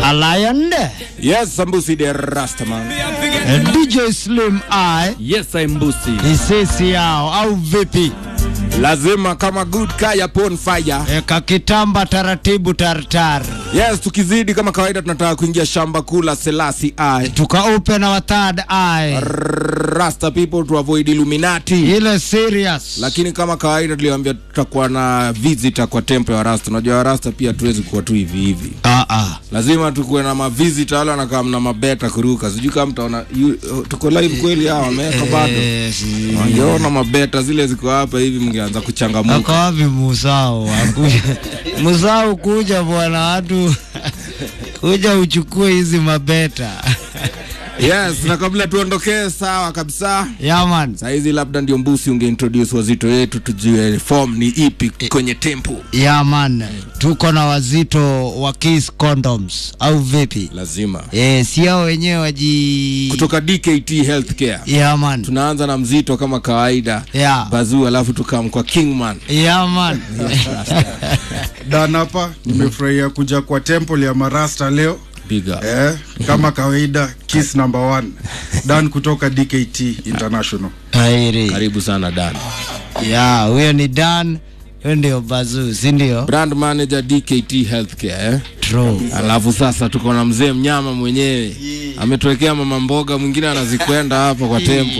A lion Yes, Sambusi the Rastaman. eh, DJ Slim I Yes, I'm Busi. isisi yao au vipi? Lazima kama good kaya pon fire. E, kakitamba taratibu tartar Yes, tukizidi kama kawaida tunataka kuingia shamba kula Selasi I. tukaupe na wa third eye Rasta people to avoid Illuminati. ile serious Lakini kama kawaida tuliwaambia tutakuwa na visitor kwa temple ya Rasta. Unajua Rasta pia tuwezi kuwa tu hivi hivi. ah, ah. Lazima tukuwe na mavisitor wale wanakaa na mabeta kuruka. Sijui kama mtaona yu- tuko live kweli hawa wameweka bado. Eh, si- Wangeona mabeta zile ziko hapa hivi mngeanza Ako kuchangamuka. wapi Musau? Akuja. Musau kuja bwana, watu kuja uchukue hizi mabeta Yes, na kabla tuondokee sawa kabisa. yaman Saizi labda ndio mbusi ungeintroduce wazito wetu tujue form ni ipi kwenye tempo. yaman, tuko na wazito wa Kiss Condoms au vipi? Lazima. E, si hao wenyewe waji Kutoka DKT Healthcare. yaman Tunaanza na mzito kama kawaida. ya Bazuu alafu tukam kwa Kingman. yaman Dan hapa nimefurahia kuja kwa temple ya Marasta leo Big up. eh, kama kawaida kiss number one Dan kutoka DKT International. tairi Karibu sana Dan. ya huyo ni Dan, huyo ndio Bazuu, si ndio? Brand manager DKT Healthcare eh? True. Alafu sasa tuko na mzee mnyama mwenyewe ametuwekea mama mboga, mwingine anazikwenda hapa kwa tempo.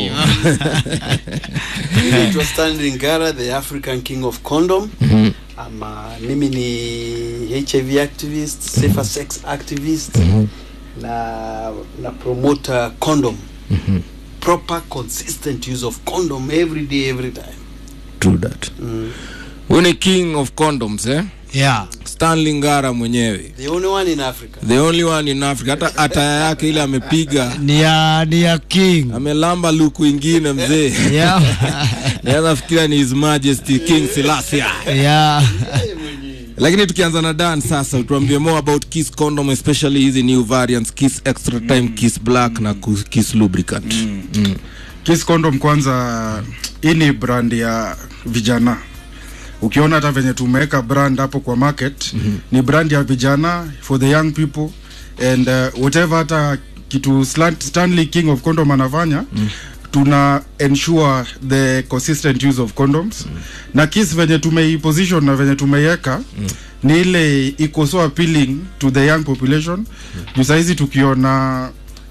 naitwa Stanley Ngara, the African King of Condom. Ama mimi ni HIV activist, safer sex activist na na promoter condom. Proper consistent use of condom every day every time. True that. Mm. Huyu ni king of condoms eh? Yeah. Stanley Ngara mwenyewe. The only one in Africa. The only one in Africa. Hata ataya yake ile amepiga Ni ya ni ya King. amelamba luku ingine mzee. Yeah. Naweza fikiria ni His Majesty King Selassie. yeah. Lakini tukianza na Dan sasa, tuambie more about Kiss condom especially hizi new variants Kiss extra time, Kiss black na ku- Kiss lubricant. Mm. Kiss condom kwanza, hii ni brand ya vijana. Ukiona hata venye tumeweka brand hapo kwa market mm-hmm. ni brand ya vijana for the young people and uh, whatever hata kitu Slant- Stanley King of condom anafanya mm tuna ensure the consistent use of condoms mm. na Kiss venye tumeiposition na venye tumeiweka mm. ni ile iko so appealing to the young population mm. juu sahizi tukiona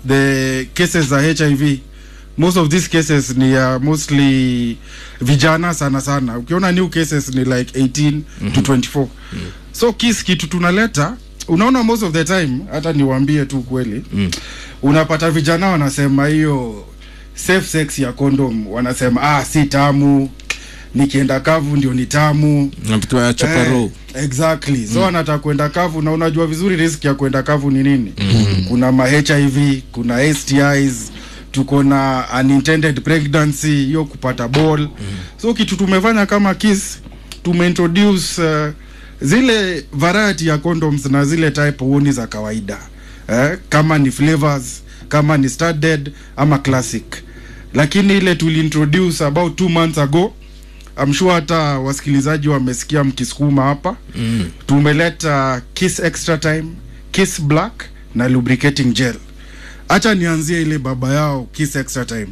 the cases za hiv most of these cases ni uh, mostly vijana sana sana ukiona new cases ni like 18 mm-hmm. to 24 mm-hmm. so kis kitu tunaleta unaona most of the time hata niwaambie tu kweli mm. unapata vijana wanasema hiyo safe sex ya condom wanasema ah si tamu nikienda kavu ndio ni tamu Na vitu ya chaparo. Eh, exactly so anataka kwenda kavu na unajua vizuri risk ya kwenda kavu ni nini mm-hmm. kuna ma hiv kuna stis tuko na unintended pregnancy hiyo kupata ball mm-hmm. so kitu tumefanya kama kiss tumeintroduce uh, zile variety ya condoms na zile type huoni za kawaida eh, kama ni flavors kama ni studded ama classic lakini ile tuliintroduce about two months ago I'm sure hata wasikilizaji wamesikia mkisukuma hapa mm. tumeleta kiss extra time kiss black na lubricating gel hacha nianzie ile baba yao kiss extra time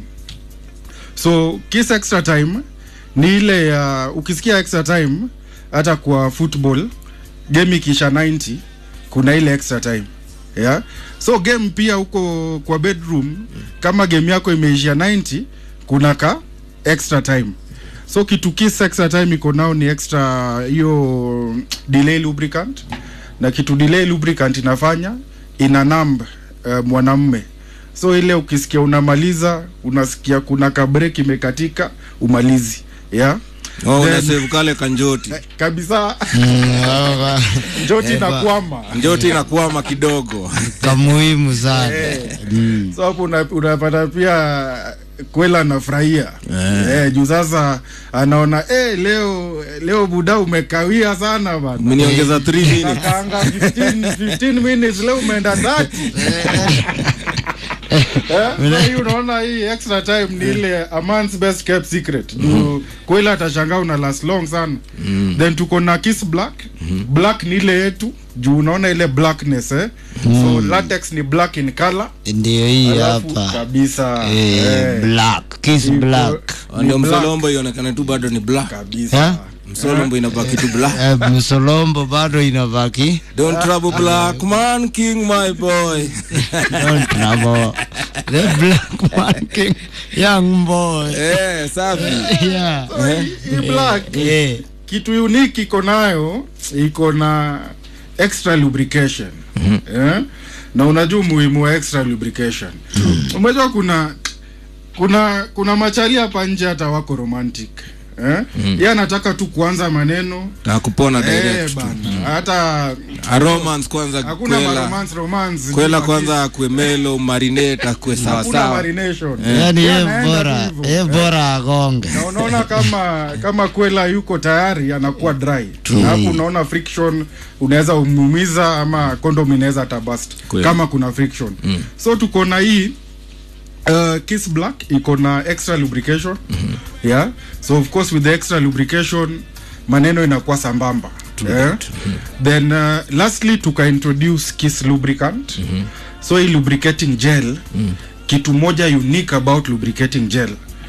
so kiss extra time ni ile ya ukisikia extra time hata kwa football game ikisha 90 kuna ile extra time yeah? so game pia huko kwa bedroom kama game yako imeishia 90 kuna ka extra time so kitu kiss extra time iko nao ni extra hiyo delay lubricant na kitu delay lubricant inafanya ina numb uh, mwanamme so ile ukisikia unamaliza unasikia kuna kabrek imekatika umalizi yeah Oh, Then- unasave kale kanjoti. Eh, kabisa Mm, njoti Eba. inakwama Njoti inakwama kidogo. kamuhimu sana so hapo una- unapata pia kwela anafurahia eh, juu sasa anaona eh, leo leo buda umekawia sana bana Umeniongeza 3 minutes. Nakaanga 15, 15 minutes leo umeenda 30 Eh, hii unaona hii extra time ni ile a man's best kept secret juu kweli atashangaa una last long sana then tuko na kiss black black ni ile yetu juu unaona ile blackness eh? so latex ni black in color ndio hii alafu hapa kabisa Eh, eh, black kiss iko- black ni ndio black msolombo ionekane tu bado ni black kabisa Eh? msolombo inabaki tu black Eh, msolombo bado inabaki don't trouble black man king my boy don't trouble the black man king young boy eh safi yeah hii black eh kitu unique iko nayo iko na extra lubrication eh? na unajua umuhimu wa extra lubrication umejua kuna kuna kuna machali hapa nje hata wako romantic eh? ye anataka tu kuanza maneno na kupona eh, direct tu. bana hata A romance kwanza hakuna kwela maromance romance kwela Juu kwanza akue melo marinate akue hakuna sawasawa marination yani Yeye ye anaenda bora tu hivyo. ye bora agonge na unaona kama kama kwela yuko tayari anakuwa dry Na hapo unaona friction unaweza umumiza ama condom inaweza hata bust Kweli. kama kuna friction so tuko na hii Uh, kiss black iko na extra lubrication yeah so of course with the extra lubrication maneno inakuwa sambamba yeah? then uh, lastly tuka introduce kiss lubricant so hii lubricating gel kitu moja unique about lubricating gel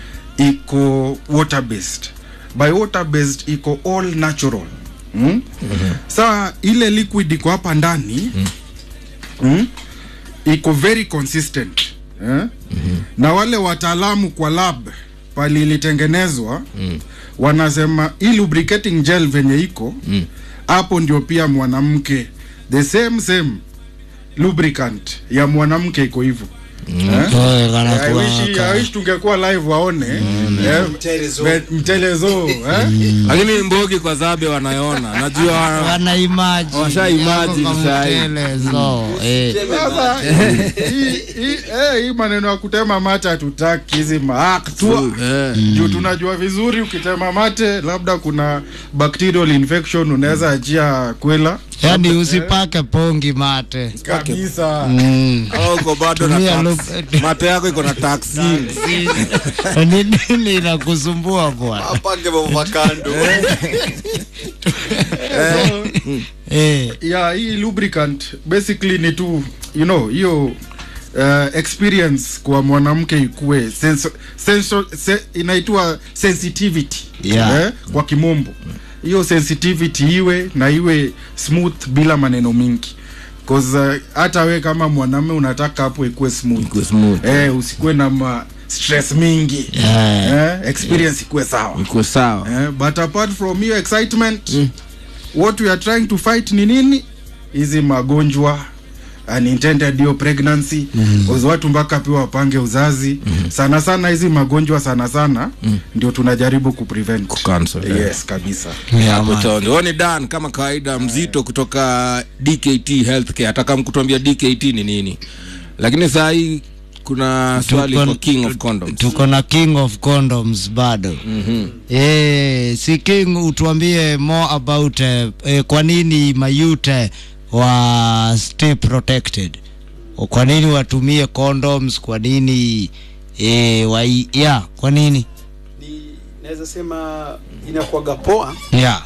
iko water based by water based iko all natural mm? saa ile liquid iko hapa ndani mm? iko very consistent eh? na wale wataalamu kwa lab pali ilitengenezwa wanasema hii lubricating gel venye iko hapo ndio pia mwanamke the same same lubricant ya mwanamke iko hivyo eh? Toe kana I wish, kuwaka. I wish tungekuwa live waone eh, Mtelezo. me- mtelezo eh? lakini mbogi kwa zabe wanayona najua wana- wana imagine Washa imagine Yako sahi. kamtelezo, eh. Sasa hii- hii eh, hii maneno ya kutema mate hatutaki hizi maaktua Eh. juu tunajua vizuri ukitema mate labda kuna bacterial infection unaweza achia kwela yani usipake pongi mate kabisa Mm. Au uko bado na Tumia tax- lu- mate yako iko na taxin ni nini inakusumbua bwana apake mavakando so, eh. ya hii lubricant basically ni tu you know hiyo uh, experience kwa mwanamke ikuwe senso, senso, se, inaitwa sensitivity Yeah. eh, kwa kimombo hiyo sensitivity iwe na iwe smooth bila maneno mingi cause uh, hata we kama mwanamume unataka hapo ikuwe smooth, Ikuwe smooth. Eh, usikuwe na ma stress mingi Yeah. eh, experience ikuwe sawa iko sawa Eh, but apart from hiyo excitement what we are trying to fight ni nini hizi magonjwa unintended hiyo pregnancy mm watu mpaka pia wapange uzazi sana sana hizi magonjwa sana sana ndio tunajaribu kuprevent Kucancel, yeah. yes kabisa Yeah, hapo man. chonjo Huo ni dan kama kawaida mzito kutoka dkt healthcare ataka mkutuambia dkt ni nini lakini saa hii kuna swali Tuko- kwa king of condoms tuko na king of condoms bado mm-hmm. eh, si king utuambie more about eh, eh, kwa nini mayute wa stay protected O, kwa nini watumie condoms kwa nini eh, wa, ya kwa nini ni naweza sema inakuwaga poa yeah.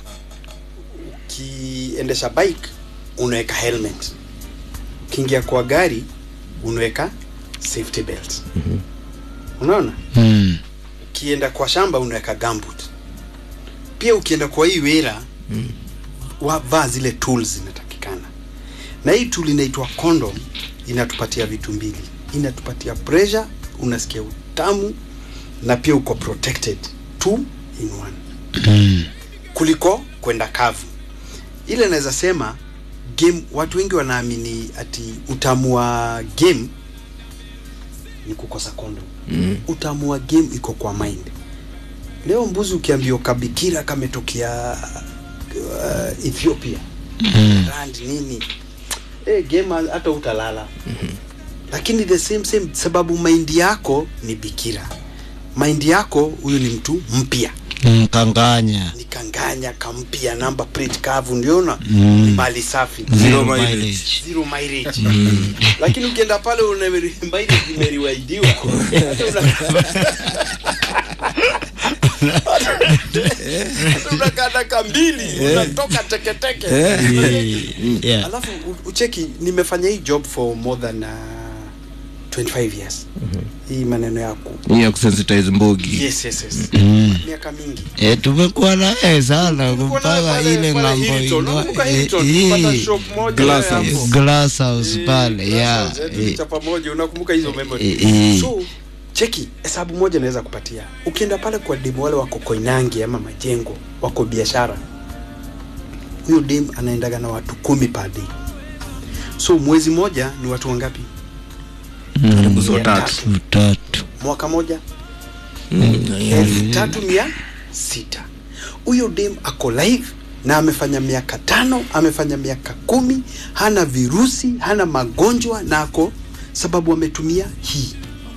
ukiendesha bike unaweka helmet ukiingia kwa gari unaweka safety belt unaona mm. ukienda kwa shamba unaweka gambut pia ukienda kwa hii wera mm. wavaa zile tools zinatakikana na hii tool inaitwa condom inatupatia vitu mbili inatupatia pressure unasikia utamu na pia uko protected two in one Mm. kuliko kwenda kavu ile naweza sema game watu wengi wanaamini ati utamu wa game ni kukosa kondo mm. utamu wa game iko kwa mind leo mbuzi ukiambia kabikira kametokea uh, ethiopia Mm. rand nini hey, game hata utalala mm-hmm. lakini the same same sababu maindi yako ni bikira maindi yako huyu ni mtu mpya Mm, kanganya ni kanganya kampia namba plate kavu ndiona mm. mali safi Zero Zero mileage. mileage. zero mileage lakini ukienda pale una mileage imeriwaidiwa Hata una- Hata unakaa dakika mbili unatoka teketeke Yeah. alafu u- ucheki nimefanya hii job for more than uh, 25 years hii maneno yako hii ya kusensitize mbogi yes yes yes miaka mingi Eh, tumekuwa na yeye sana Tulikuwa naye mpaka pale- ile pale ng'ambo Hilton. ino- Unakumbuka eh, Hilton? hii, Tulipata shop moja Glass hapo. house. glass house Eh, pale glass yeah house, eh, eh, tulichapa moja unakumbuka hizo memory Eh, eh. so cheki hesabu moja naweza kupatia ukienda pale kwa demu wale wako koinangi ama majengo wako biashara huyo dem anaendaga na watu kumi per day so mwezi moja ni watu wangapi karibu so Mia tatu elfu tatu mwaka moja Mm, elfu tatu mia sita huyo dem ako live na amefanya miaka tano amefanya miaka kumi hana virusi hana magonjwa na ako sababu ametumia hii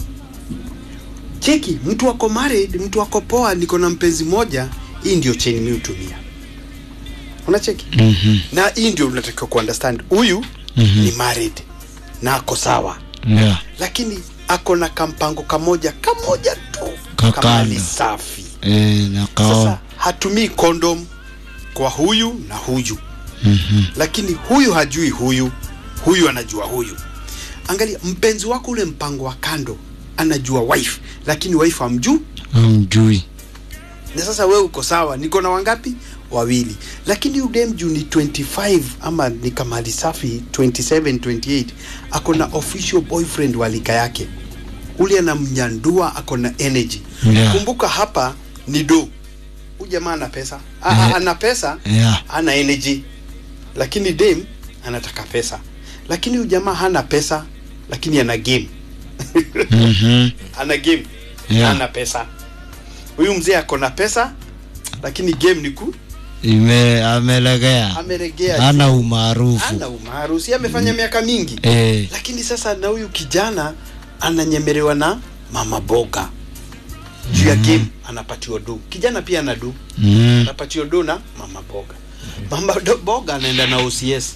cheki mtu wako married mtu wako poa niko na mpenzi moja hii ndio cheni mi hutumia unacheki Mhm, na hii ndio unatakiwa kuunderstand huyu Mhm. ni married na ako sawa yeah lakini ako na kampango kamoja kamoja tu Kakando. kamali safi eh, na kao sasa hatumii kondom kwa huyu na huyu Mhm, lakini huyu hajui huyu huyu anajua huyu angalia mpenzi wako ule mpango wa kando anajua wife lakini wife amjuu amjui na sasa wewe uko sawa niko na wangapi wawili lakini udem juu ni 25 ama ni kamali safi 27 28 ako na official boyfriend wa lika yake ule anamnyandua ako na energy Yeah. kumbuka hapa ni do huyu jamaa ana pesa A, a, Eh. ana pesa yeah ana energy lakini dem anataka pesa lakini huyu jamaa hana pesa lakini ana game Mhm, ana game Yeah. ana pesa huyu mzee ako na pesa lakini game ni ku ime amelegea ameregea ana umaarufu ana umaarufu si amefanya miaka mingi eh, lakini sasa na huyu kijana ananyemerewa na mama boga juu ya game anapatiwa do kijana pia ana do mm, anapatiwa do na mama boga mama do, boga anaenda na OCS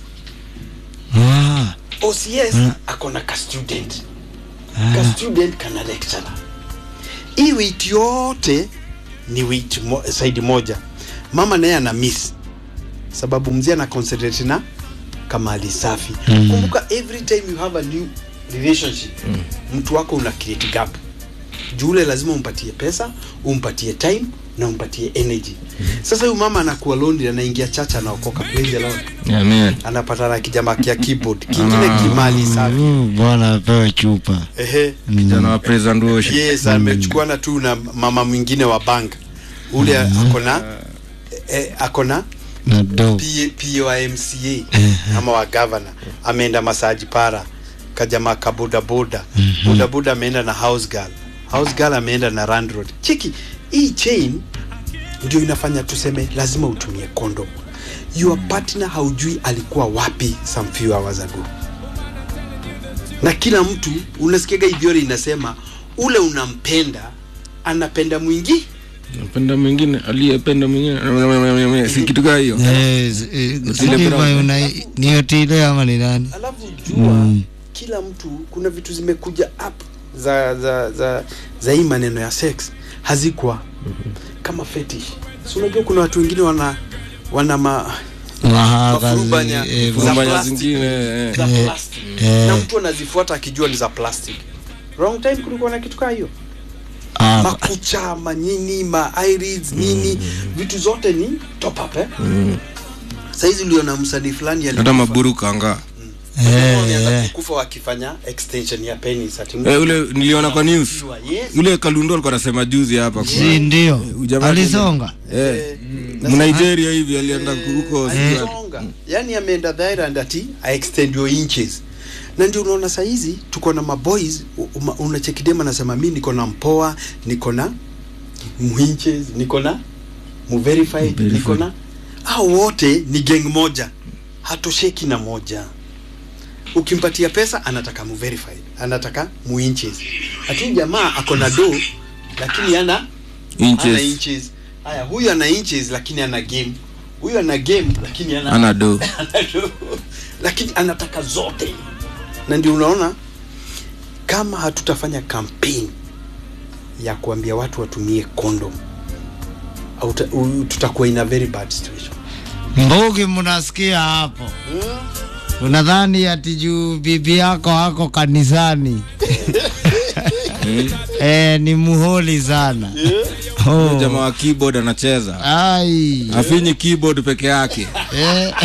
ah, OCS Mm. ako na ka student ah, ka student kana lecturer hii wait yote ni wait mo, side moja mama naye ana miss sababu mzee ana concentrate na kamali safi Mm. kumbuka every time you have a new relationship mtu wako una create gap jule lazima umpatie pesa umpatie time na umpatie energy sasa huyu mama anakuwa lonely anaingia chacha anaokoka praise the lord Amen. anapata na kijamaa kia keyboard kingine kimali safi mm, bwana apewe chupa ehe kijana wa praise and worship yes amechukuana tu na mama mwingine wa bank ule akona eh, akona na do P- POMCA ama wa governor ameenda masaji para kajamaa ka bodaboda bodaboda ameenda na house girl house girl ameenda na landlord chiki hii chain ndio inafanya tuseme lazima utumie condom your partner haujui alikuwa wapi some few hours ago na kila mtu unasikiaga idhiori inasema ule unampenda anapenda mwingi napenda mwingine aliyependa mwingine si kitu kaa hiyo Eh, s- eh, sijui kama una- ni otile ama ni nani alafu jua kila mtu kuna vitu zimekuja up za za za za hii maneno ya sex hazikuwa kama fetish so unajua kuna watu wengine wana wana ma, mafurubanya mahakazi eh, za Furubanya plastic. zingine, eh. za Eh, plastic eh. na mtu anazifuata akijua ni za plastic wrong time kulikuwa na kitu kaa hiyo ah, makucha manyini ma irids nini vitu zote ni top up eh saizi uliona msanii fulani hata alikufa. maburu kanga eh, wameanza eh. kukufa wakifanya extension ya penis ati eh, ule niliona kwa news yes. ule kalundo alikuwa anasema juzi hapa si ndio Ujamaa alisonga eh, Na mnigeria hivi alienda huko alisonga yani ameenda Thailand ati aextend your inches na ndio unaona saizi tuko na maboys u- uma- unachekidema anasema mi niko na mpoa niko na muinches niko na muverified niko na hao wote ni gang moja hatosheki na moja ukimpatia pesa anataka muverified anataka muinches lakini jamaa ako na do lakini ana ana inches inches haya huyu ana inches lakini ana game huyu ana game lakini ana ana do lakini anataka zote na ndio unaona kama hatutafanya campaign ya kuambia watu watumie condom au ta- u- tutakuwa in a very bad situation Mbugi, mnasikia hapo? Unadhani ati juu bibi yako ako kanisani eh, ni muholi sana oh. jamaa wa keyboard anacheza Ai. afinyi keyboard peke yake Eh.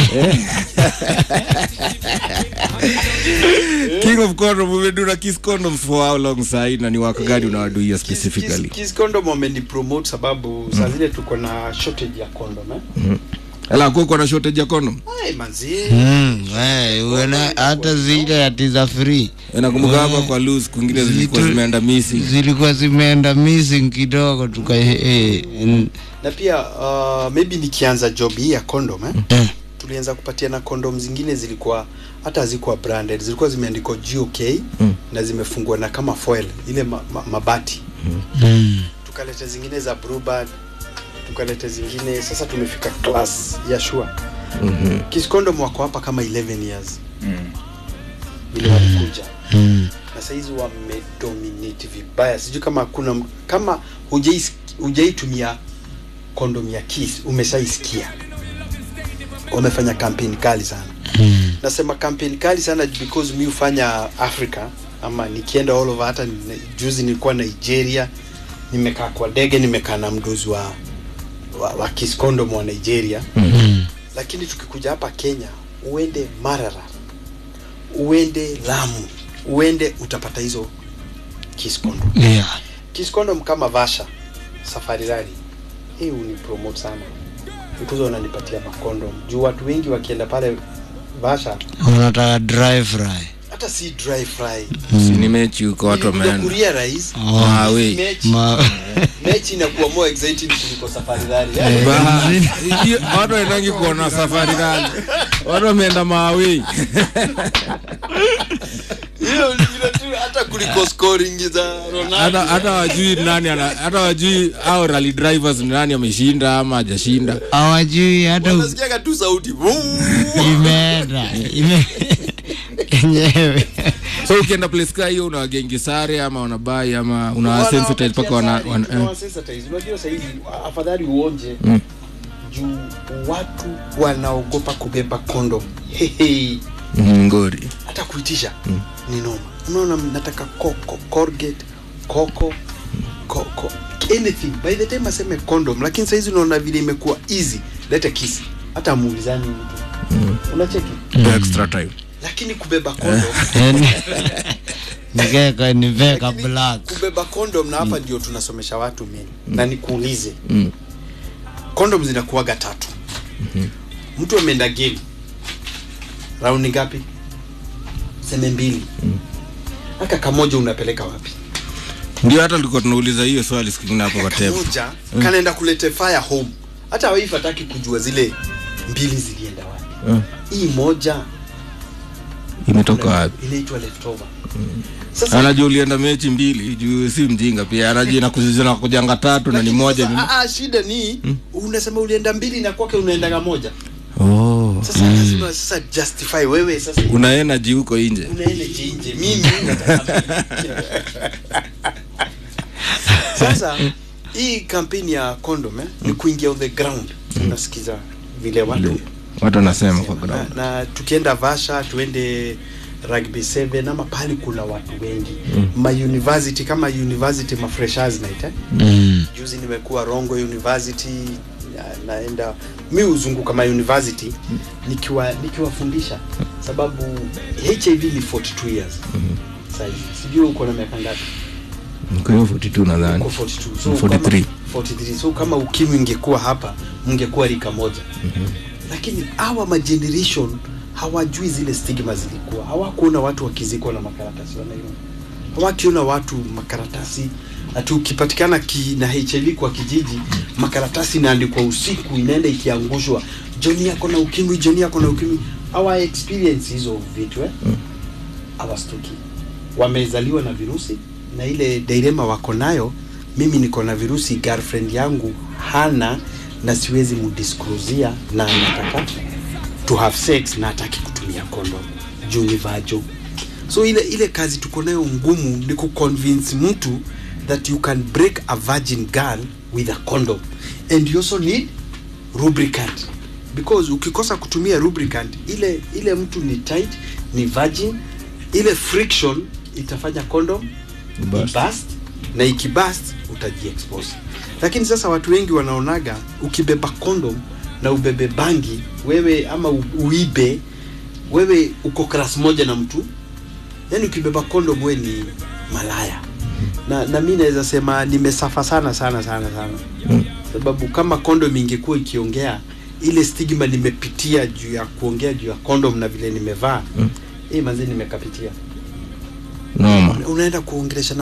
king of condom umeduna kiss condoms for how long sahi na ni wako gani unawaduia Kiss- specifically Kiss- Kiss condom wamenipromote sababu saa zile tuko na shortage ya condom eh? ala kuko na shortage ya condom Ai, manzi Mm, eh, uene- hata zile ati za free nakumbuka hapa kwa loose kwingine zilikuwa Zitu- zimeenda missing zilikuwa zimeenda missing kidogo tuka eh, mm, na pia uh, maybe nikianza job hii ya condom eh? eh. tulianza kupatiana condom zingine zilikuwa hata hazikuwa branded zilikuwa zimeandikwa GOK Mm. na zimefungwa na kama foil ile ma, ma, mabati Mm. tukaleta zingine za Bluebird tukaleta zingine sasa tumefika class ya Shure Mhm. Kiss condom wako hapa kama 11 years vile walikuja Mm. na saizi wamedominate vibaya sijui kama kuna m- kama hujais- hujaitumia kondom ya Kiss umeshaisikia wamefanya kampeni kali sana Mm. nasema kampeni kali sana because mi hufanya africa ama nikienda all over hata ni- juzi nilikuwa nigeria nimekaa kwa dege nimekaa na mdozi wa, wa, wa Kiss condom wa nigeria Mm. lakini tukikuja hapa kenya uende marara uende lamu uende utapata hizo Kiss condom Yeah. Kiss condom kama vasha safari rally hii unipromote sana because wananipatia makondom juu watu wengi wakienda pale vasha unataka dry fry hata si dry fry Si ni mechi huko watu Nilikuja wameenda kuria rais Oh. Ah, we. mechi Ma- mechi inakuwa more exciting kuliko safari rally Ba- hiyo- watu waendangi kuona safari rali watu wameenda maawei hiyo ni vile tu hata kuliko scoring za hata Ronaldo hata wajui nani ana- hata wajui au rally drivers ni nani ameshinda ama hajashinda hawajui hata u- wanasikiaga tu sauti Vuu. imeenda ime yenyewe so ukienda place kaa hiyo unawagengi sare ama unabai ama unawasensitize mpaka wana, Wanawapatia wana, sari, eh. tunawasensitize. unajua sahizi afadhali uonje Mm. juu watu wanaogopa kubeba kondom Hehe. Mm, ngori hata kuitisha ni noma unaona nataka koko colgate koko koko anything by the time aseme condom lakini saizi unaona vile imekuwa easy lete kisi hata muulizani mtu unacheki extra time lakini kubeba condom Yani, nikeka niveka black kubeba condom na hapa ndio tunasomesha watu mimi na nikuulize Mm. condom zinakuwaga tatu mtu ameenda game raundi ngapi seme mbili aka kamoja unapeleka wapi ndio hata tulikuwa tunauliza hiyo swali siku ingine hapo kwa table kamoja kanaenda kulete fire home hata wife hataki kujua zile mbili zilienda wapi Mm. hii moja imetoka wapi inaitwa leftover sasa anajua ulienda mechi mbili juu si mjinga pia anajua inaku- zinakujanga tatu na ni lakini moja sasa, ni... ah, ah, shida ni unasema ulienda mbili na kwake unaendaga moja oh. sasa lazima sasa justify wewe sasa una energy huko nje unaenda jinje mimi nataka mbili. sasa hii kampeni ya condom eh, ni kuingia on the ground unasikiza vile watu watu wanasema kwa na, ground na tukienda vasha tuende rugby 7 ama pale kuna watu wengi ma university kama university ma freshers night eh? mm. juzi nimekuwa rongo university na, naenda mi huzunguka ma university nikiwa nikiwafundisha sababu hiv ni 42 years sahizi sijui uko na miaka ngapi Kwa hiyo 42 nadhani uko 42 so 43. kama, 43 so kama ukimwi ingekuwa hapa mngekuwa rika moja lakini hawa mageneration hawajui zile stigma zilikuwa hawakuona watu wakizikwa na makaratasi wanaiona hawakiona watu makaratasi ati ukipatikana ki, na hiv kwa kijiji makaratasi inaandikwa usiku inaenda ikiangushwa joni yako na ukimwi joni yako na ukimwi hawa experience hizo vitu eh? hawastuki wamezaliwa na virusi na ile dilema wako nayo mimi niko na virusi girlfriend yangu hana na siwezi mudisclosia na anataka to have sex na hataki kutumia condom juu ni vajo so ile ile kazi tuko nayo ngumu ni kuconvince mtu that you can break a virgin girl with a condom and you also need lubricant because ukikosa kutumia lubricant ile ile mtu ni tight ni virgin ile friction itafanya condom Burst. ibust na ikibust utajiexpose lakini sasa watu wengi wanaonaga ukibeba condom na ubebe bangi wewe ama u- uibe wewe uko klas moja na mtu yani ukibeba condom we ni malaya na, na mi naweza sema nimesafa sana sana sana sana Mm. sababu kama condom ingekuwa ikiongea ile stigma nimepitia juu ya kuongea juu ya condom na vile nimevaa Mm. eh manzi nimekapitia noma unaenda kuongelesha